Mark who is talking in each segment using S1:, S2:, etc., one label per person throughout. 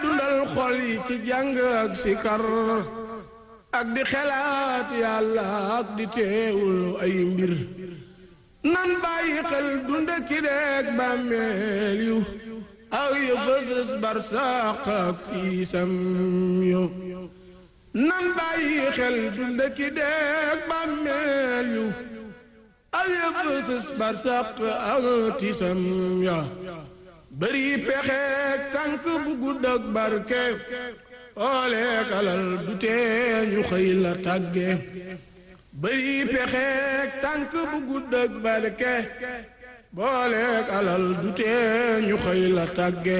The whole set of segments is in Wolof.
S1: dundal xol yi ci jàng ak sikar ak di xelaat yàlla ak di teewul ay mbir nan bàyyi xel dunda ki deeg bàmmeel yu ak yu fësës barsaq ak tiisam yu nan bàyyi xel dunda ki deeg bàmmeel yu ak yu fësës barsaq ak tiisam ya bëri pexeek tànk bu gudd ak barke ooleek alal du tee ñu xëy la tàgge bëri pexeek tànk bu gudd ak barke booleek alal du tee ñu xëy la tàgge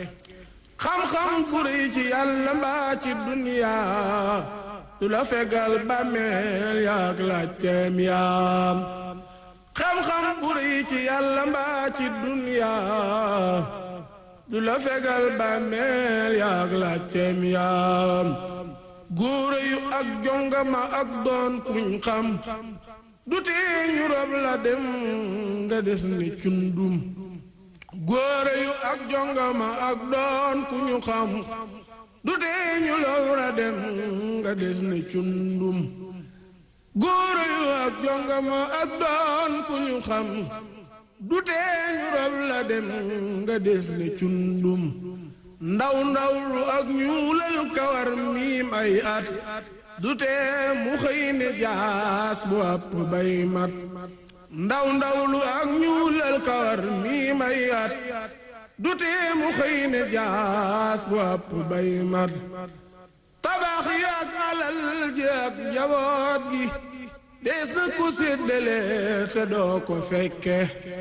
S1: xam-xam bu rëy ci yàlla mbaa ci duniyaa du la fegal bàmmeel yaak laajteem yaam xam-xam bu rëy ci yàlla mbaa ci duniyaa du la fegal bàmmeel yaak laajteem yaam góore yu ak jongama ak doon kuñ xam du tee ñu rob la dem nga des ni cundum góore yu ak jongama ak doon ku ñu xam du tee ñu rob la dem nga des ni cundum góore yu ak jongama ak doon ku ñu xam du tee ñu rob la dem nga des ni cundum ndaw ndaw lu ak ñuulal kawar miim ay at du tee mu xëy ne jaas bu àpp bay mat ndaw ndaw lu ak ñuulal kawar miim ay at du tee mu xëy ne jaas bu àpp bay mat tabax yi ak alal ji ak njaboot gi dees na ko séddale te doo ko fekke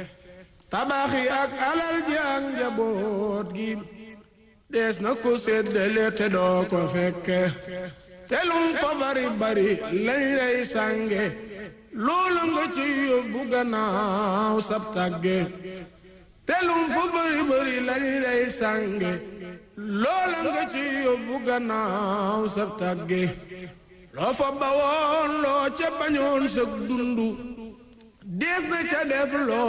S1: tabax yi ak alal ji ak njaboot gi dees na ko séddale te doo ko fekke telum fa bari bari lañ lay sànge loolu nga ci yóbbu gannaaw sab tàgge telum fa bari bari lañ lay sànge loolu nga ci yóbbu gannaaw sab tàgge loo fa bawoon loo ca bañoon sa dundu dees na ca def loo